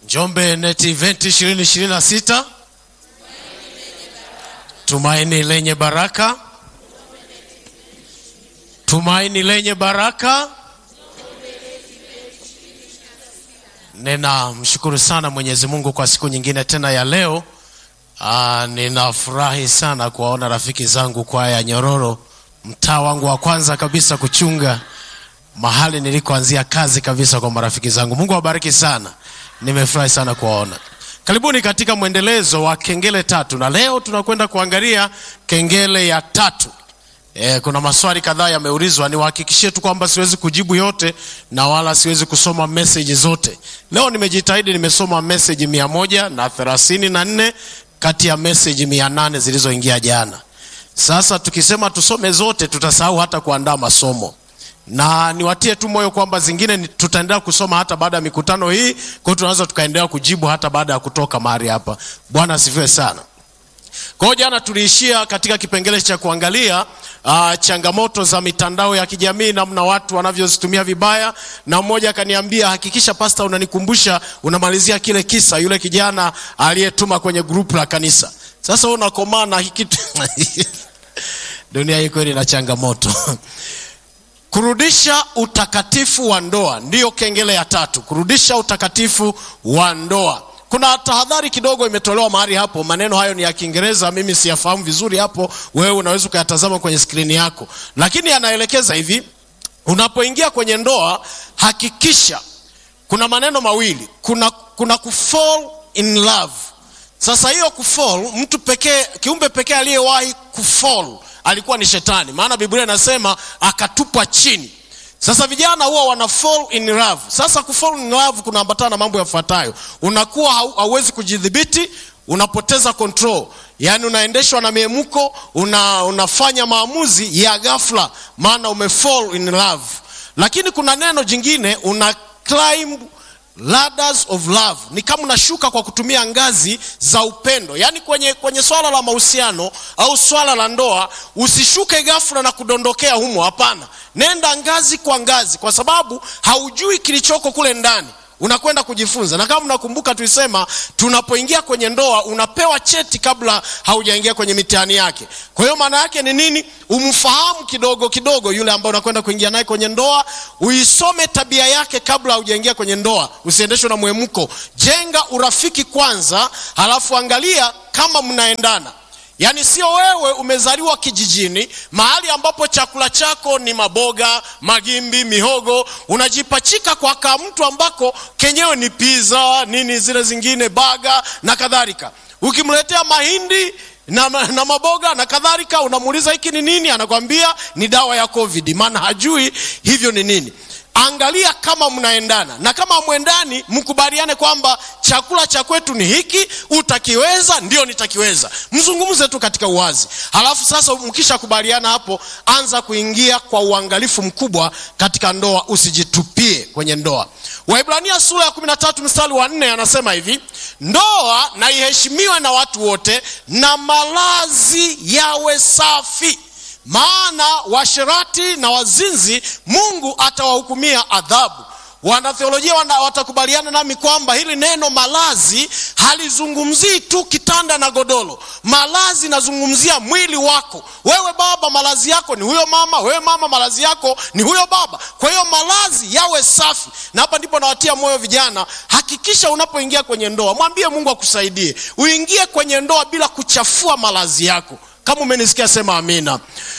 Njombe Net Event 2026 tumaini lenye baraka, tumaini lenye baraka. Ninamshukuru sana Mwenyezi Mungu kwa siku nyingine tena ya leo. Aa, ninafurahi sana kuwaona rafiki zangu kwaya Nyororo, mtaa wangu wa kwanza kabisa kuchunga mahali nilikoanzia kazi kabisa kwa marafiki zangu. Mungu awabariki sana, nimefurahi sana kuwaona. Karibuni katika mwendelezo wa kengele tatu, na leo tunakwenda kuangalia kengele ya tatu. E, kuna maswali kadhaa yameulizwa, niwahakikishie tu kwamba siwezi kujibu yote na wala siwezi kusoma message zote. Leo nimejitahidi, nimesoma message mia moja na thelathini na nne kati ya message mia nane zilizoingia jana. Sasa tukisema tusome zote tutasahau hata kuandaa masomo na niwatie tu moyo kwamba zingine ni- tutaendelea kusoma hata baada ya mikutano hii, kwa hiyo tunaweza tukaendelea kujibu hata baada ya kutoka mahali hapa. Bwana asifiwe sana. Kwa hiyo jana tuliishia katika kipengele cha kuangalia uh, changamoto za mitandao ya kijamii, namna watu wanavyozitumia vibaya, na mmoja akaniambia, hakikisha pasta, unanikumbusha unamalizia kile kisa, yule kijana aliyetuma kwenye grupu la kanisa. Sasa wewe unakomaa na hiki dunia hii kweli ina changamoto Kurudisha utakatifu wa ndoa ndiyo kengele ya tatu. Kurudisha utakatifu wa ndoa. Kuna tahadhari kidogo imetolewa mahali hapo. Maneno hayo ni ya Kiingereza, mimi siyafahamu vizuri hapo, wewe unaweza ukayatazama kwenye skrini yako, lakini anaelekeza hivi: unapoingia kwenye ndoa, hakikisha kuna maneno mawili, kuna, kuna kufall in love. Sasa hiyo kufall, mtu pekee, kiumbe pekee aliyewahi kufall alikuwa ni shetani, maana Biblia inasema akatupwa chini. Sasa vijana huwa wana fall in love. Sasa kufall in love kunaambatana na mambo yafuatayo: unakuwa hau- hauwezi kujidhibiti, unapoteza control, yaani unaendeshwa na miemuko, una, unafanya maamuzi ya ghafla, maana umefall in love. Lakini kuna neno jingine, una climb ladders of love ni kama unashuka kwa kutumia ngazi za upendo yaani kwenye, kwenye swala la mahusiano au swala la ndoa usishuke ghafla na kudondokea humo hapana nenda ngazi kwa ngazi kwa sababu haujui kilichoko kule ndani unakwenda kujifunza na kama mnakumbuka tulisema tunapoingia kwenye ndoa unapewa cheti kabla haujaingia kwenye mitihani yake kwa hiyo maana yake ni nini umfahamu kidogo kidogo yule ambaye unakwenda kuingia naye kwenye ndoa uisome tabia yake kabla haujaingia kwenye ndoa usiendeshwe na mwemko jenga urafiki kwanza halafu angalia kama mnaendana Yaani sio wewe umezaliwa kijijini mahali ambapo chakula chako ni maboga, magimbi, mihogo, unajipachika kwa ka mtu ambako kenyewe ni pizza, nini zile zingine baga na kadhalika. Ukimletea mahindi na, na maboga na kadhalika, unamuuliza hiki ni nini, anakwambia ni dawa ya COVID, maana hajui hivyo ni nini. Angalia kama mnaendana, na kama mwendani, mkubaliane kwamba chakula cha kwetu ni hiki, utakiweza? Ndio, nitakiweza. Mzungumze tu katika uwazi, halafu sasa mkishakubaliana hapo, anza kuingia kwa uangalifu mkubwa katika ndoa, usijitupie kwenye ndoa. Waibrania sura ya 13 mstari wa 4 anasema hivi, ndoa na iheshimiwe na watu wote na malazi yawe safi maana washerati na wazinzi Mungu atawahukumia adhabu. Wanatheolojia wana, watakubaliana nami kwamba hili neno malazi halizungumzii tu kitanda na godoro. Malazi nazungumzia mwili wako wewe. Baba, malazi yako ni huyo mama, wewe mama, malazi yako ni huyo baba. Kwa hiyo malazi yawe safi, na hapa ndipo nawatia moyo vijana, hakikisha unapoingia kwenye ndoa, mwambie Mungu akusaidie uingie kwenye ndoa bila kuchafua malazi yako. Kama umenisikia sema amina.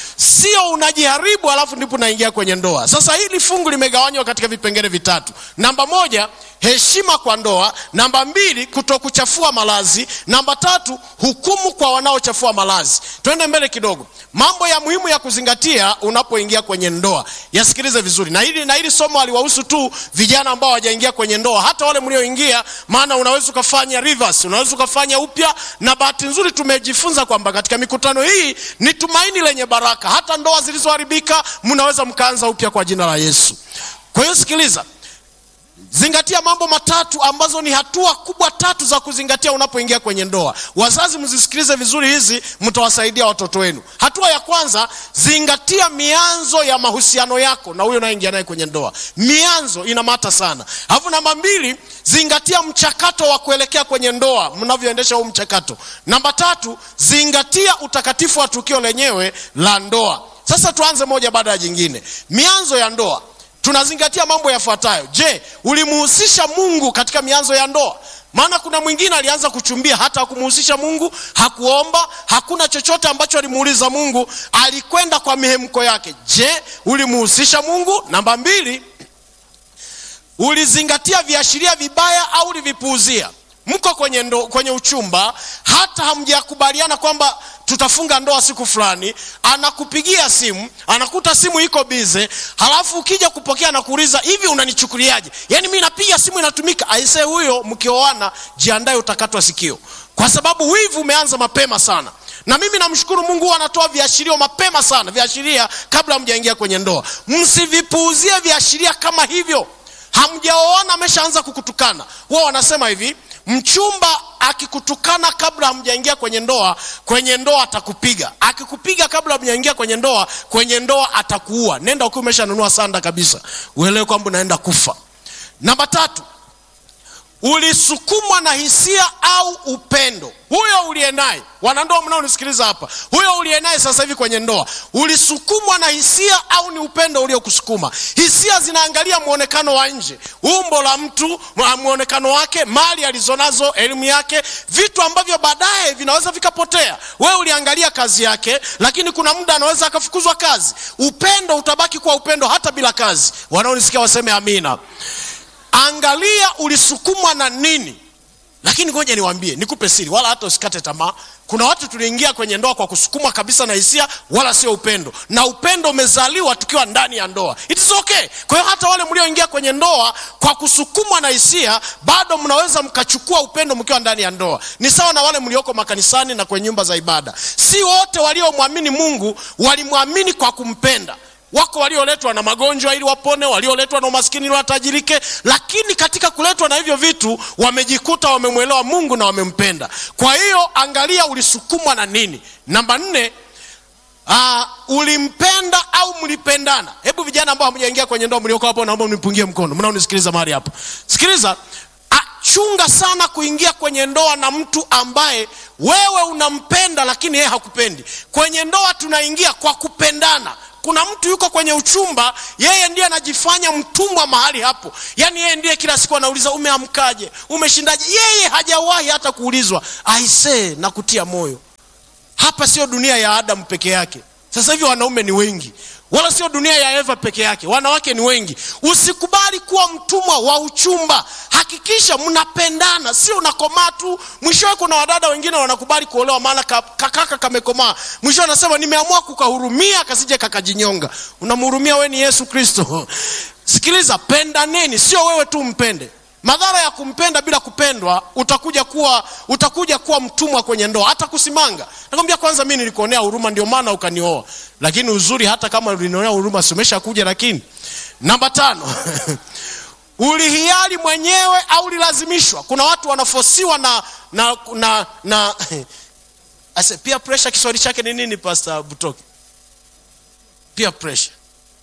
Sio unajiharibu alafu ndipo unaingia kwenye ndoa. Sasa hili fungu limegawanywa katika vipengele vitatu. Namba moja, heshima kwa ndoa. Namba mbili, kutokuchafua malazi. Namba tatu, hukumu kwa wanaochafua malazi. Twende mbele kidogo. Mambo ya muhimu ya kuzingatia unapoingia kwenye ndoa, yasikilize vizuri. Na hili na hili somo aliwahusu tu vijana ambao hawajaingia kwenye ndoa, hata wale mlioingia, maana unaweza ukafanya reverse, unaweza ukafanya upya. Na bahati nzuri tumejifunza kwamba katika mikutano hii ni tumaini lenye baraka. Hata ndoa zilizoharibika mnaweza mkaanza upya kwa jina la Yesu. Kwa hiyo sikiliza, zingatia mambo matatu ambazo ni hatua kubwa tatu za kuzingatia unapoingia kwenye ndoa wazazi mzisikilize vizuri hizi mtawasaidia watoto wenu hatua ya kwanza zingatia mianzo ya mahusiano yako na huyo unaingia naye kwenye ndoa mianzo inamata sana alafu namba mbili zingatia mchakato wa kuelekea kwenye ndoa mnavyoendesha huu mchakato namba tatu zingatia utakatifu wa tukio lenyewe la ndoa sasa tuanze moja baada ya jingine mianzo ya ndoa tunazingatia mambo yafuatayo je ulimuhusisha mungu katika mianzo ya ndoa maana kuna mwingine alianza kuchumbia hata hakumuhusisha mungu hakuomba hakuna chochote ambacho alimuuliza mungu alikwenda kwa mihemko yake je ulimuhusisha mungu namba mbili ulizingatia viashiria vibaya au ulivipuuzia mko kwenye, ndo, kwenye uchumba hata hamjakubaliana kwamba tutafunga ndoa siku fulani anakupigia simu anakuta simu iko bize halafu ukija kupokea anakuuliza hivi unanichukuliaje yaani mi napiga simu inatumika aise huyo mkioana jiandae utakatwa sikio kwa sababu wivu umeanza mapema sana na mimi namshukuru mungu anatoa viashirio mapema sana viashiria kabla hamjaingia kwenye ndoa msivipuuzie viashiria kama hivyo hamjaoana ameshaanza kukutukana huwa wanasema hivi mchumba akikutukana kabla hamjaingia kwenye ndoa kwenye ndoa atakupiga akikupiga kabla hamjaingia kwenye ndoa kwenye ndoa atakuua nenda ukiwa umeshanunua sanda kabisa uelewe kwamba unaenda kufa namba tatu ulisukumwa na hisia au upendo huyo uliye naye wanandoa mnaonisikiliza hapa huyo uliye naye sasa hivi kwenye ndoa ulisukumwa na hisia au ni upendo uliokusukuma hisia zinaangalia mwonekano wa nje umbo la mtu mwonekano wake mali alizonazo elimu yake vitu ambavyo baadaye vinaweza vikapotea wewe uliangalia kazi yake lakini kuna muda anaweza akafukuzwa kazi upendo utabaki kuwa upendo hata bila kazi wanaonisikia waseme amina angalia ulisukumwa na nini lakini ngoja niwambie nikupe siri wala hata usikate tamaa kuna watu tuliingia kwenye ndoa kwa kusukumwa kabisa na hisia wala sio upendo na upendo umezaliwa tukiwa ndani ya ndoa It is okay kwa hiyo hata wale mlioingia kwenye ndoa kwa kusukumwa na hisia bado mnaweza mkachukua upendo mkiwa ndani ya ndoa ni sawa na wale mlioko makanisani na kwenye nyumba za ibada si wote waliomwamini mungu walimwamini kwa kumpenda wako walioletwa na magonjwa ili wapone walioletwa na umaskini ili watajirike lakini katika kuletwa na hivyo vitu wamejikuta wamemwelewa mungu na wamempenda kwa hiyo angalia ulisukumwa na nini namba nne uh, ulimpenda au mlipendana hebu vijana ambao hamjaingia kwenye ndoa mlioko hapo naomba mnipungie mkono mnaonisikiliza mahali hapo sikiliza chunga sana kuingia kwenye ndoa na mtu ambaye wewe unampenda lakini yeye hakupendi kwenye ndoa tunaingia kwa kupendana kuna mtu yuko kwenye uchumba yeye ndiye anajifanya mtumwa mahali hapo yaani yeye ndiye kila siku anauliza umeamkaje umeshindaje yeye hajawahi hata kuulizwa aisee na kutia moyo hapa sio dunia ya adamu peke yake sasa hivi wanaume ni wengi wala sio dunia ya eva peke yake wanawake ni wengi usikubali kuwa mtumwa wa uchumba hakikisha mnapendana sio unakomaa tu mwishowe kuna wadada wengine wanakubali kuolewa maana kakaka kamekomaa mwishowe anasema nimeamua kukahurumia kasije kakajinyonga unamhurumia we ni yesu kristo sikiliza pendaneni sio wewe tu mpende madhara ya kumpenda bila kupendwa utakuja kuwa utakuja kuwa mtumwa kwenye ndoa hata kusimanga nakwambia kwanza mi nilikuonea huruma ndio maana ukanioa lakini uzuri hata kama ulinionea huruma simesha kuja lakini namba tano ulihiari mwenyewe au ulilazimishwa kuna watu wanafosiwa na na na, na ase, pia pressure kiswahili chake ni nini pastor butoki pia pressure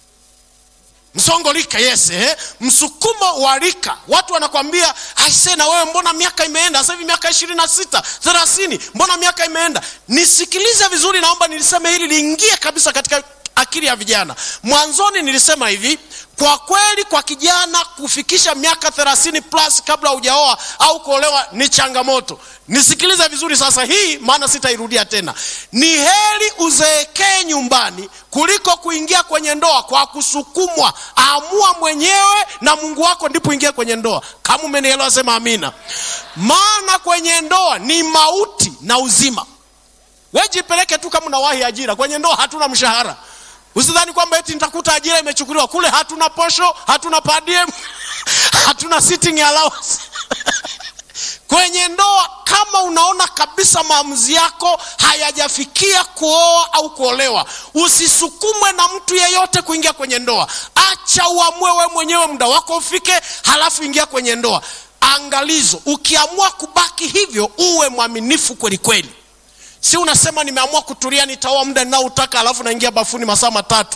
msongo rika yes eh? msukumo wa rika watu wanakwambia aise na wewe mbona miaka imeenda sasa hivi miaka ishirini na sita thelathini mbona miaka imeenda nisikilize vizuri naomba niliseme hili liingie kabisa katika akili ya vijana mwanzoni nilisema hivi kwa kweli kwa kijana kufikisha miaka thelathini plus kabla hujaoa au kuolewa ni changamoto nisikilize vizuri sasa hii maana sitairudia tena ni heri uzeekee nyumbani kuliko kuingia kwenye ndoa kwa kusukumwa amua mwenyewe na mungu wako ndipo ingia kwenye ndoa kama umenielewa sema amina maana kwenye ndoa ni mauti na uzima wejipeleke tu kama unawahi ajira kwenye ndoa hatuna mshahara usidhani kwamba eti nitakuta ajira imechukuliwa kule hatuna posho hatuna padiem hatuna sitting allowance kwenye ndoa kama kama unaona kabisa maamuzi yako hayajafikia kuoa au kuolewa usisukumwe na mtu yeyote kuingia kwenye ndoa acha uamue we mwenyewe muda wako ufike halafu ingia kwenye ndoa angalizo ukiamua kubaki hivyo uwe mwaminifu kweli kweli si unasema nimeamua kutulia nitaoa muda ninaoutaka alafu naingia bafuni masaa matatu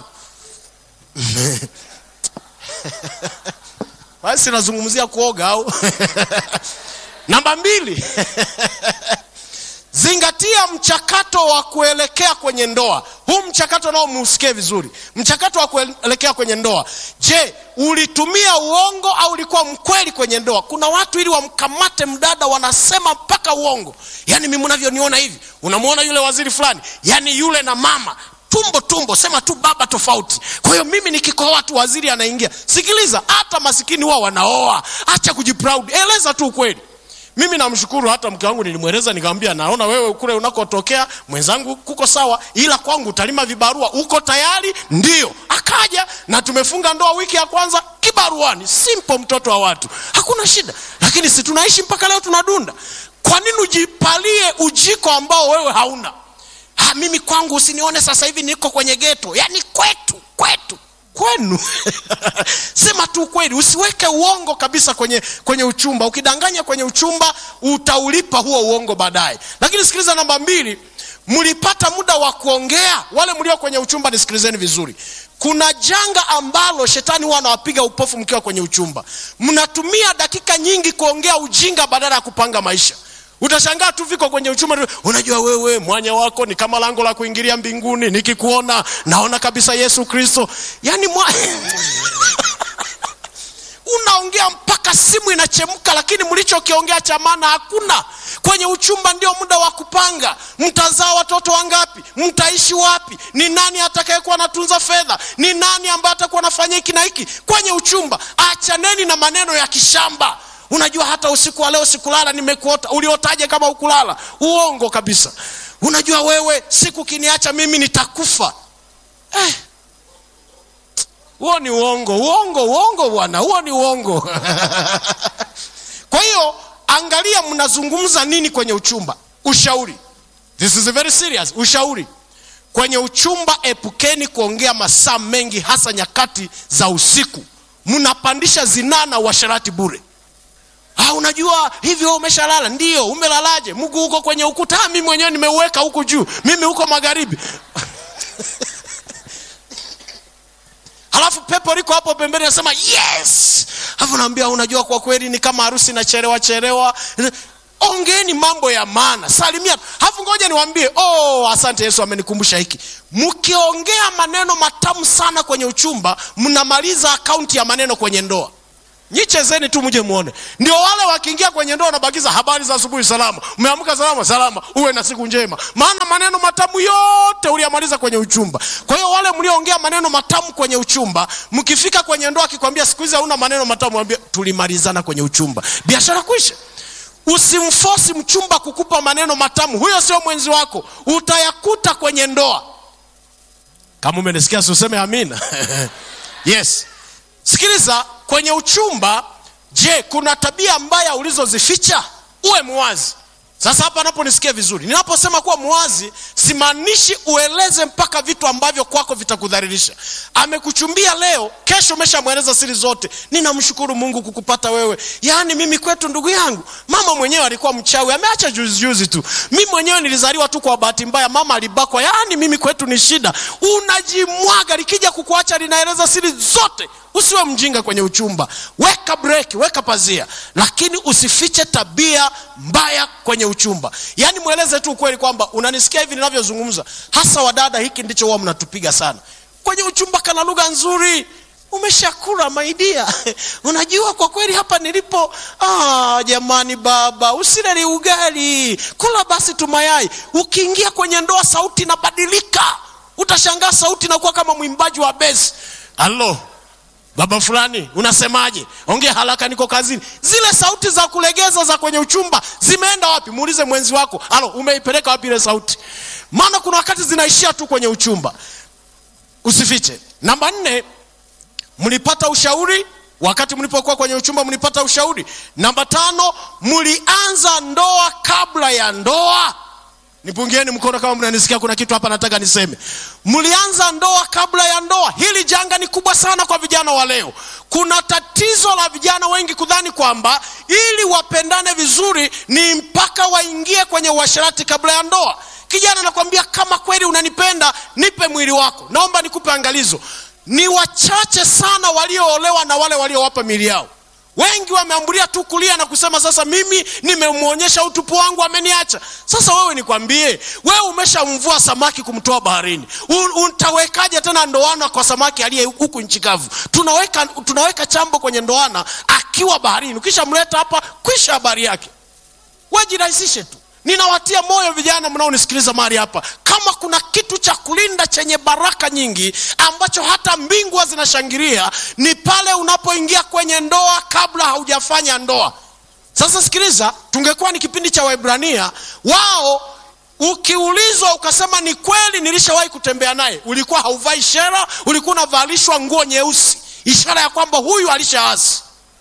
basi nazungumzia kuoga au namba mbili zingatia mchakato wa kuelekea kwenye ndoa huu mchakato nao muusikie vizuri mchakato wa kuelekea kwenye ndoa je ulitumia uongo au ulikuwa mkweli kwenye ndoa kuna watu ili wamkamate mdada wanasema mpaka uongo yaani mimi unavyoniona hivi unamwona yule waziri fulani yaani yule na mama tumbo tumbo sema tu baba tofauti kwa hiyo mimi nikikohoa tu waziri anaingia sikiliza hata masikini huwa wanaoa acha kujiproud eleza tu ukweli mimi namshukuru hata mke wangu nilimweleza nikamwambia naona wewe kule unakotokea mwenzangu kuko sawa ila kwangu utalima vibarua uko tayari ndio akaja na tumefunga ndoa wiki ya kwanza kibaruani simple mtoto wa watu hakuna shida lakini si tunaishi mpaka leo tunadunda kwa nini ujipalie ujiko ambao wewe hauna ha, mimi kwangu usinione sasa hivi niko kwenye geto yaani kwetu kwetu kwenu sema tu kweli usiweke uongo kabisa kwenye kwenye uchumba ukidanganya kwenye uchumba utaulipa huo uongo baadaye lakini sikiliza namba mbili mlipata muda wa kuongea wale mlio kwenye uchumba nisikilizeni vizuri kuna janga ambalo shetani huwa anawapiga upofu mkiwa kwenye uchumba mnatumia dakika nyingi kuongea ujinga badala ya kupanga maisha utashangaa tu viko kwenye uchuma unajua wewe mwanya wako ni kama lango la kuingilia mbinguni nikikuona naona kabisa yesu kristo yaani mwa... unaongea mpaka simu inachemka lakini mlichokiongea cha maana hakuna kwenye uchumba ndio muda wa kupanga mtazaa watoto wangapi mtaishi wapi ni nani atakayekuwa anatunza fedha ni nani ambaye atakuwa anafanya hiki na hiki kwenye uchumba achaneni na maneno ya kishamba unajua hata usiku wa leo sikulala nimekuota uliotaje kama ukulala uongo kabisa unajua wewe siku kiniacha mimi nitakufa eh. huo ni uongo uongo uongo bwana huo ni uongo kwa hiyo angalia mnazungumza nini kwenye uchumba ushauri this is very serious ushauri kwenye uchumba epukeni kuongea masaa mengi hasa nyakati za usiku mnapandisha zinaa na uasharati bure Ah, unajua hivyo umeshalala ndio umelalaje mguu huko kwenye ukuta ah, mimi mwenyewe nimeuweka huku juu mimi huko magharibi halafu pepo liko hapo pembeni nasema yes alafu naambia unajua kwa kweli ni kama harusi inachelewa chelewa ongeeni mambo ya maana salimia halafu ngoja niwaambie oh asante yesu amenikumbusha hiki mkiongea maneno matamu sana kwenye uchumba mnamaliza akaunti ya maneno kwenye ndoa nyichezeni tu mje muone ndio wale wakiingia kwenye ndoa wanabakiza habari za asubuhi salama umeamka salama salama uwe na siku njema maana maneno matamu yote uliyamaliza kwenye uchumba kwa hiyo wale mlioongea maneno matamu kwenye uchumba mkifika kwenye ndoa akikwambia siku hizi hauna maneno matamu ambia tulimalizana kwenye uchumba biashara kwisha usimfosi mchumba kukupa maneno matamu huyo sio mwenzi wako utayakuta kwenye ndoa kama umenisikia siuseme amina yes sikiliza kwenye uchumba je kuna tabia mbaya ulizozificha uwe muwazi sasa hapa naponisikia vizuri ninaposema kuwa muwazi simaanishi ueleze mpaka vitu ambavyo kwako vitakudhalilisha amekuchumbia leo kesho umeshamweleza siri zote ninamshukuru mungu kukupata wewe yaani mimi kwetu ndugu yangu mama mwenyewe alikuwa mchawi ameacha juzijuzi tu mi mwenyewe nilizaliwa tu kwa bahati mbaya mama alibakwa yaani mimi kwetu ni shida unajimwaga likija kukuacha linaeleza siri zote usiwe mjinga kwenye uchumba weka breki weka pazia lakini usifiche tabia mbaya kwenye uchumba yaani mweleze tu ukweli kwamba unanisikia hivi ninavyozungumza hasa wadada hiki ndicho huwa mnatupiga sana kwenye uchumba kana lugha nzuri umeshakula maidia unajua kwa kweli hapa nilipo ah, jamani baba usileli ugali kula basi tu mayai ukiingia kwenye ndoa sauti inabadilika utashangaa sauti inakuwa kama mwimbaji wa besi alo baba fulani unasemaje ongea haraka niko kazini zile sauti za kulegeza za kwenye uchumba zimeenda wapi muulize mwenzi wako alo umeipeleka wapi ile sauti maana kuna wakati zinaishia tu kwenye uchumba usifiche namba nne mlipata ushauri wakati mlipokuwa kwenye uchumba mlipata ushauri namba tano mlianza ndoa kabla ya ndoa nipungieni mkono kama mnanisikia kuna kitu hapa nataka niseme mlianza ndoa kabla ya ndoa hili janga ni kubwa sana kwa vijana wa leo kuna tatizo la vijana wengi kudhani kwamba ili wapendane vizuri ni mpaka waingie kwenye uasherati kabla ya ndoa kijana anakwambia kama kweli unanipenda nipe mwili wako naomba nikupe angalizo ni wachache sana walioolewa na wale waliowapa mili yao wengi wameambulia tu kulia na kusema sasa mimi nimemwonyesha utupu wangu ameniacha sasa wewe nikwambie wewe umeshamvua samaki kumtoa baharini U- utawekaje tena ndoana kwa samaki aliye huku nchi kavu tunaweka, tunaweka chambo kwenye ndoana akiwa baharini ukishamleta hapa kwisha habari yake wajirahisishe tu ninawatia moyo vijana mnaonisikiliza mahali hapa kama kuna kitu cha kulinda chenye baraka nyingi ambacho hata mbingwa zinashangilia ni pale unapoingia kwenye ndoa kabla haujafanya ndoa sasa sikiliza tungekuwa ni kipindi cha waibrania wao ukiulizwa ukasema ni kweli nilishawahi kutembea naye ulikuwa hauvai shera ulikuwa unavalishwa nguo nyeusi ishara ya kwamba huyu alishaasi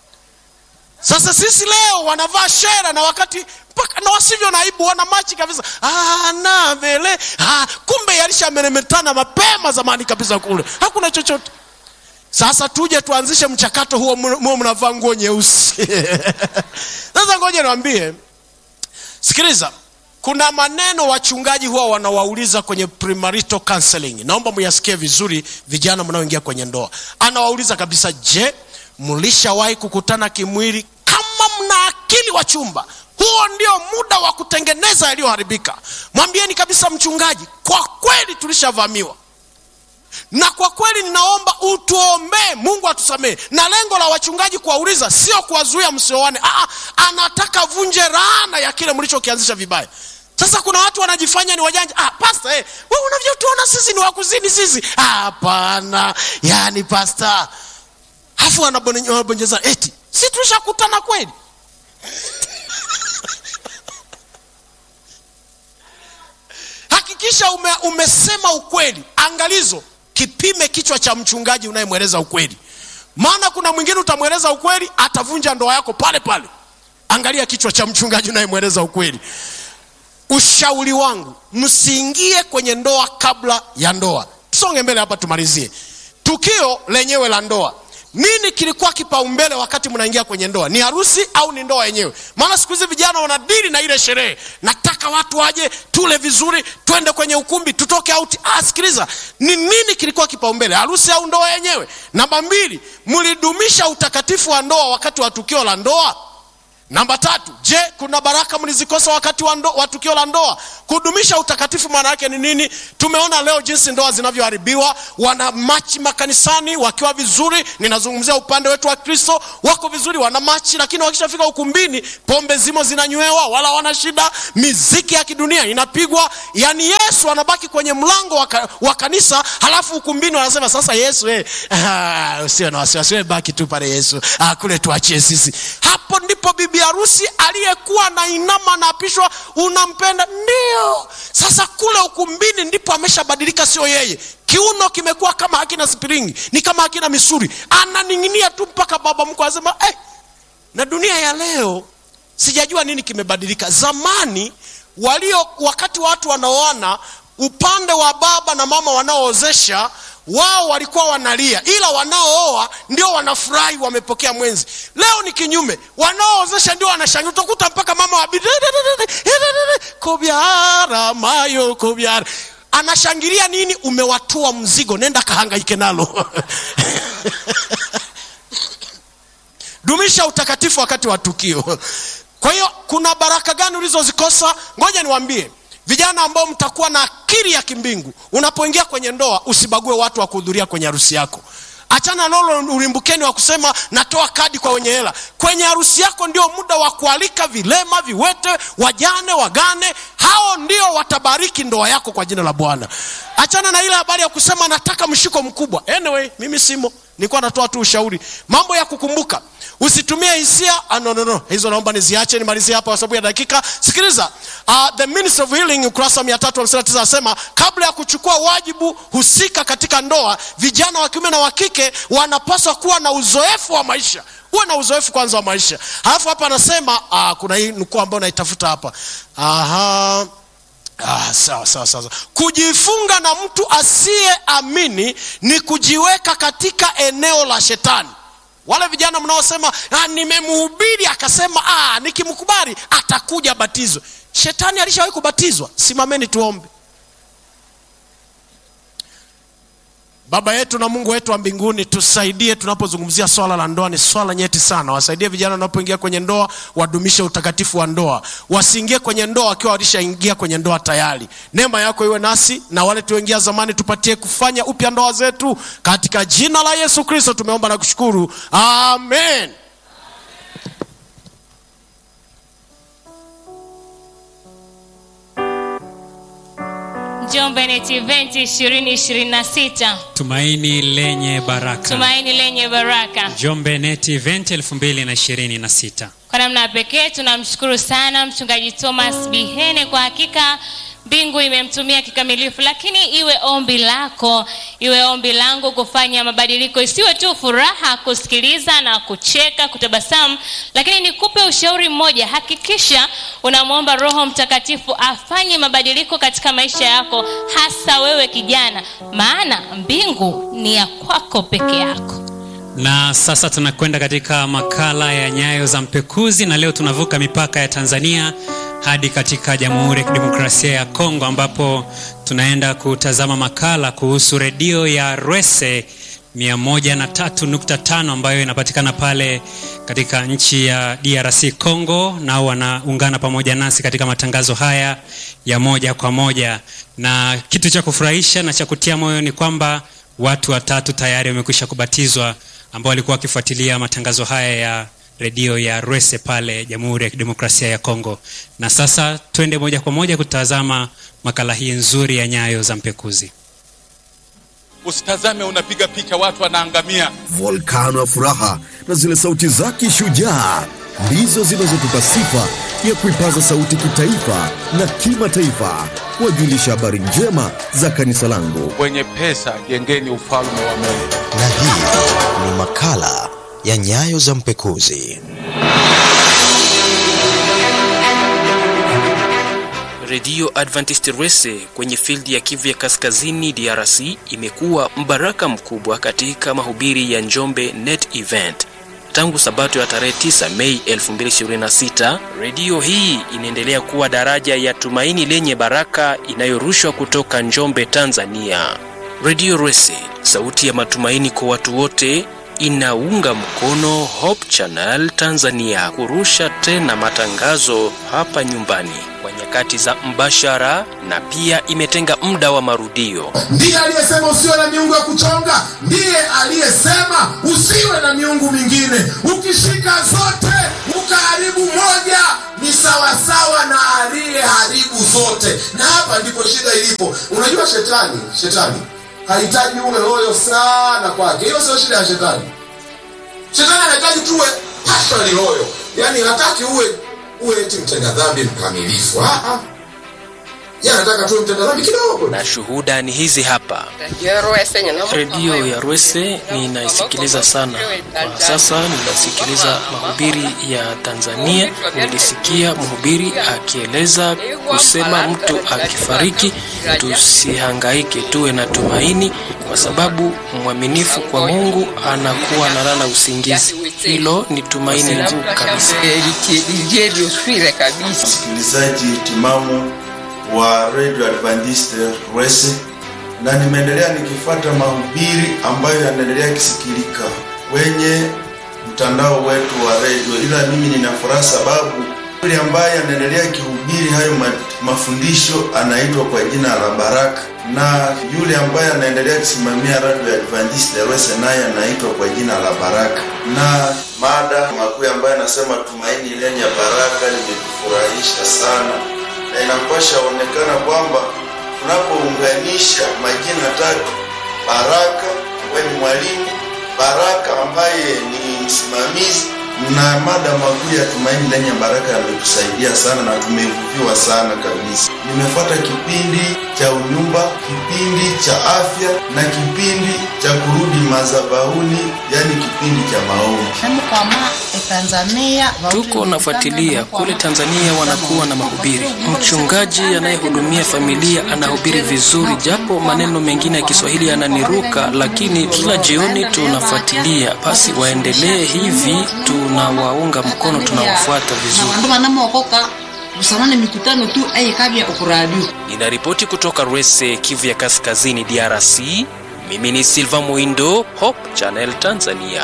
sasa sisi leo wanavaa shera na wakati mpaka na wasivyo na aibu wana machi kabisa ah, na vele ah, kumbe yalishameremetana mapema zamani kabisa kule hakuna chochote sasa tuje tuanzishe mchakato huo muo mnavaa nguo nyeusi sasa ngoja niwambie sikiliza kuna maneno wachungaji huwa wanawauliza kwenye premarital counseling naomba muyasikie vizuri vijana mnaoingia kwenye ndoa anawauliza kabisa je mlishawahi kukutana kimwili kama mna akili wa chumba huo ndio muda wa kutengeneza yaliyoharibika mwambieni kabisa mchungaji kwa kweli tulishavamiwa na kwa kweli ninaomba utuombee mungu atusamehe na lengo la wachungaji kuwauliza sio kuwazuia msioane Aa, anataka vunje raana ya kile mlichokianzisha vibaya sasa kuna watu wanajifanya ni wajanja ah, pasta eh, we unavyotuona sisi ni wakuzini sisi hapana yani pasta afu wanabonyeza eti si tulishakutana kweli hakikisha ume, umesema ukweli angalizo kipime kichwa cha mchungaji unayemweleza ukweli maana kuna mwingine utamweleza ukweli atavunja ndoa yako pale pale angalia kichwa cha mchungaji unayemweleza ukweli ushauri wangu msiingie kwenye ndoa kabla ya ndoa tusonge mbele hapa tumalizie tukio lenyewe la ndoa nini kilikuwa kipaumbele wakati mnaingia kwenye ndoa ni harusi au ni ndoa yenyewe maana siku hizi vijana wanadili na ile sherehe nataka watu waje tule vizuri twende kwenye ukumbi tutoke auti ah, sikiliza ni nini kilikuwa kipaumbele harusi au ndoa yenyewe namba mbili mlidumisha utakatifu wa ndoa wakati wa tukio la ndoa namba tatu je kuna baraka mlizikosa wakati wa, ndo, wa tukio la ndoa kudumisha utakatifu maana yake ni nini tumeona leo jinsi ndoa zinavyoharibiwa wana machi makanisani wakiwa vizuri ninazungumzia upande wetu wa kristo wako vizuri wana machi lakini wakishafika ukumbini pombe zimo zinanywewa wala wana shida miziki ya kidunia inapigwa yani yesu anabaki kwenye mlango wa, ka, wa kanisa halafu ukumbini wanasema sasa yesu eh, ah, usiwe na wasiwasi we baki tu pale yesu ah, kule tuachie sisi hapo ndipo bibi harusi aliyekuwa na inama naapishwa unampenda ndio sasa kule ukumbini ndipo ameshabadilika sio yeye kiuno kimekuwa kama hakina spiringi ni kama hakina misuri ananing'inia tu mpaka baba mko anasema eh, na dunia ya leo sijajua nini kimebadilika zamani walio wakati watu wanaoana upande wa baba na mama wanaoozesha wao walikuwa wanalia ila wanaooa ndio wanafurahi wamepokea mwenzi leo ni kinyume wanaoozesha ndio wanashangilia utakuta mpaka mama wa kobyara mayo kobyara anashangilia nini umewatua mzigo nenda kahangaike nalo dumisha utakatifu wakati wa tukio kwa hiyo kuna baraka gani ulizozikosa ngoja niwambie vijana ambao mtakuwa na akili ya kimbingu unapoingia kwenye ndoa usibague watu wa kuhudhuria kwenye harusi yako achana lolo ulimbukeni wa kusema natoa kadi kwa wenye hela kwenye harusi yako ndio muda wa kualika vilema viwete wajane wagane hao ndio watabariki ndoa yako kwa jina la bwana achana na ile habari ya kusema nataka mshiko mkubwa anyway mimi simo nilikuwa natoa tu ushauri mambo ya kukumbuka usitumie hisia ah, no, no, no. hizo naomba niziache nimalizie hapa kwa sababu ya dakika sikiliza uh, the ministry of healing ukurasa 359 anasema kabla ya kuchukua wajibu husika katika ndoa vijana wa kiume na wa kike wanapaswa kuwa na uzoefu wa maisha uwe na uzoefu kwanza wa maisha halafu hapa anasema uh, kuna hii nukuu ambayo naitafuta hapa Aha. Ah, sawa sawa sawa. Kujifunga na mtu asiyeamini ni kujiweka katika eneo la shetani. Wale vijana mnaosema ah, nimemhubiri akasema ah, nikimkubali atakuja batizwe. Shetani alishawahi kubatizwa. Simameni tuombe. Baba yetu na Mungu wetu wa mbinguni, tusaidie tunapozungumzia swala la ndoa. Ni swala nyeti sana. Wasaidie vijana wanapoingia kwenye ndoa, wadumishe utakatifu wa ndoa, wasiingie kwenye ndoa wakiwa walishaingia kwenye ndoa tayari. Neema yako iwe nasi na wale tuingia zamani, tupatie kufanya upya ndoa zetu, katika jina la Yesu Kristo tumeomba na kushukuru, amen. Njombe Net Event 2026 Tumaini lenye baraka. tumaini lenye baraka. Njombe Net Event 2026. Kwa namna ya pekee tunamshukuru sana mchungaji Thomas Bihene. Kwa hakika mbingu imemtumia kikamilifu, lakini iwe ombi lako, iwe ombi langu kufanya mabadiliko, isiwe tu furaha kusikiliza na kucheka, kutabasamu, lakini nikupe ushauri mmoja. Hakikisha unamwomba Roho Mtakatifu afanye mabadiliko katika maisha yako, hasa wewe kijana, maana mbingu ni ya kwako peke yako. Na sasa tunakwenda katika makala ya Nyayo za Mpekuzi, na leo tunavuka mipaka ya Tanzania hadi katika Jamhuri ya Kidemokrasia ya Kongo, ambapo tunaenda kutazama makala kuhusu redio ya Rwese 103.5 ambayo inapatikana pale katika nchi ya DRC Congo, nao wanaungana pamoja nasi katika matangazo haya ya moja kwa moja, na kitu cha kufurahisha na cha kutia moyo ni kwamba watu watatu tayari wamekwisha kubatizwa ambao walikuwa wakifuatilia matangazo haya ya redio ya Rwese pale Jamhuri ya Kidemokrasia ya Kongo. Na sasa twende moja kwa moja kutazama makala hii nzuri ya Nyayo za Mpekuzi. Usitazame unapiga picha watu wanaangamia. volkano ya furaha na zile sauti zake shujaa ndizo zinazotupa sifa ya kuipaza sauti kitaifa na kimataifa kuwajulisha habari njema za kanisa langu. Wenye pesa jengeni ufalme wa Mungu. na hii ni makala ya Nyayo za Mpekuzi. Redio Adventist Rwese kwenye fildi ya Kivu ya Kaskazini DRC imekuwa mbaraka mkubwa katika mahubiri ya Njombe Net Event. Tangu Sabato ya tarehe 9 Mei 2026, redio hii inaendelea kuwa daraja ya tumaini lenye baraka inayorushwa kutoka Njombe, Tanzania. Redio Rwese, sauti ya matumaini kwa watu wote, inaunga mkono Hope Channel Tanzania kurusha tena matangazo hapa nyumbani kwa nyakati za mbashara na pia imetenga muda wa marudio. ndiye aliyesema usiwe na miungu ya kuchonga ndiye aliyesema usiwe na miungu mingine ukishika zote ukaharibu moja ni sawasawa na aliyeharibu zote na hapa ndipo shida ilipo unajua shetani shetani hahitaji uwe loyo sana kwake hiyo sio shida ya shetani shetani anahitaji tuwe passionally loyo yaani hataki uwe uwe eti mtenda dhambi mkamilifu Ah, ah. yeye anataka tuwe mtenda dhambi kidogo Na shuhuda ni hizi hapa. Redio ya Rwese ninaisikiliza sana. Kwa sasa ninasikiliza mahubiri ya Tanzania. Nilisikia mhubiri akieleza kusema mtu akifariki tusihangaike, tuwe na tumaini, kwa sababu mwaminifu kwa Mungu anakuwa analala usingizi. Hilo ni tumaini kuu kabisa. msikilizaji timamu wa Radio Adventist Rwese, na nimeendelea nikifuata mahubiri ambayo yanaendelea kisikilika kwenye mtandao wetu wa redio, ila mimi nina furaha sababu yule ambaye anaendelea kihubiri hayo ma, mafundisho anaitwa kwa jina la Baraka, na yule ambaye anaendelea kusimamia Radio Adventist Rwese naye anaitwa kwa jina la Baraka, na mada makuu ambayo anasema tumaini lenye baraka limetufurahisha sana na inapasha onekana kwamba tunapounganisha majina tatu, Baraka ambaye ni mwalimu, Baraka ambaye ni msimamizi na mada makuu ya tumaini lenye baraka yametusaidia sana na tumevuviwa sana kabisa. Nimefuata kipindi cha unyumba, kipindi cha afya na kipindi cha kurudi madhabahuni, yani kipindi cha maombi. Tuko nafuatilia kule Tanzania, wanakuwa na mahubiri. Mchungaji anayehudumia familia anahubiri vizuri, japo maneno mengine ya Kiswahili yananiruka, lakini kila jioni tunafuatilia. Basi waendelee hivi, tunawaunga mkono, tunawafuata vizuri. bandu banamokoka busamane mikutano tu eyikabya okuradio Ninaripoti kutoka Rwese, Kivu ya Kaskazini, DRC. Mimi ni Silva Muindo, Hope Channel Tanzania.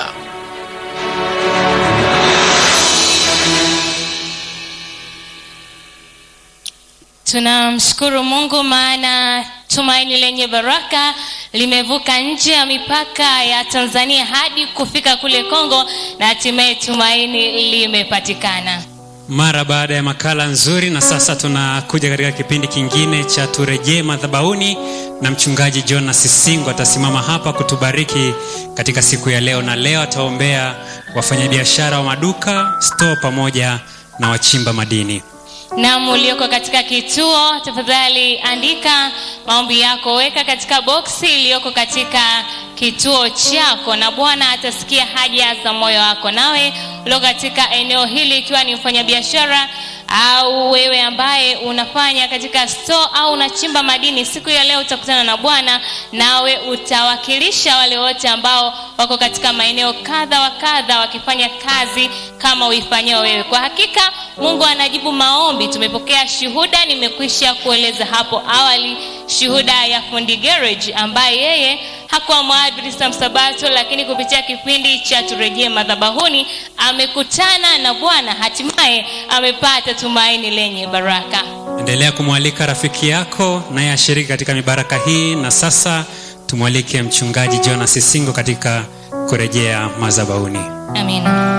Tunamshukuru Mungu maana tumaini lenye baraka limevuka nje ya mipaka ya Tanzania hadi kufika kule Kongo na hatimaye tumaini limepatikana. mara baada ya makala nzuri na sasa tunakuja katika kipindi kingine cha turejee madhabahuni na mchungaji jonas sisingo atasimama hapa kutubariki katika siku ya leo na leo ataombea wafanyabiashara wa maduka store pamoja na wachimba madini Naam, ulioko katika kituo, tafadhali andika maombi yako, weka katika boksi iliyoko katika kituo chako, na Bwana atasikia haja za moyo wako. Nawe ulio katika eneo hili, ikiwa ni mfanyabiashara au wewe ambaye unafanya katika store au unachimba madini, siku ya leo utakutana na Bwana, nawe utawakilisha wale wote ambao wako katika maeneo kadha wa kadha wakifanya kazi kama uifanyao wewe. Kwa hakika Mungu anajibu maombi. Tumepokea shuhuda, nimekwisha kueleza hapo awali, shuhuda ya fundi garage ambaye yeye hakuwa mwadventista msabato, lakini kupitia kipindi cha turejee madhabahuni amekutana na Bwana, hatimaye amepata tumaini lenye baraka. endelea kumwalika rafiki yako naye ashiriki katika mibaraka hii na sasa tumwalike mchungaji jonas sisingo katika kurejea madhabahuni Amina.